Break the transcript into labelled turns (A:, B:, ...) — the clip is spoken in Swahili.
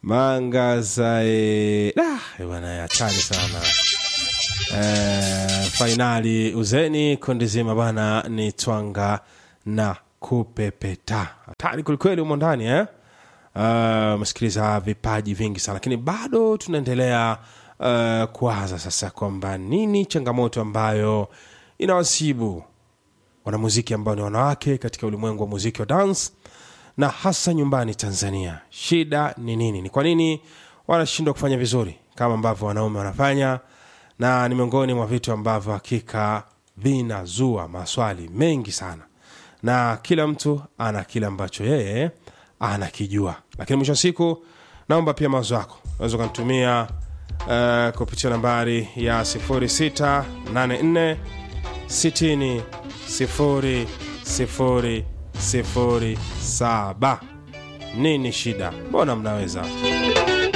A: mangazae ah, bwana hatari sana eh, fainali uzeni kundi zima bwana ni twanga na kupepeta hatari kwelikweli humo ndani eh? uh, mesikiliza vipaji vingi sana lakini bado tunaendelea uh, kuwaza sasa kwamba nini changamoto ambayo inawasibu wanamuziki ambao ni wanawake katika ulimwengu wa muziki wa dance na hasa nyumbani tanzania shida ni nini ni kwa nini wanashindwa kufanya vizuri kama ambavyo wanaume wanafanya na ni miongoni mwa vitu ambavyo hakika vinazua maswali mengi sana na kila mtu ana kile ambacho yeye anakijua lakini mwisho wa siku naomba pia mawazo yako unaweza ukanitumia uh, kupitia nambari ya 0684 60 0 0 0 7 nini shida mbona mnaweza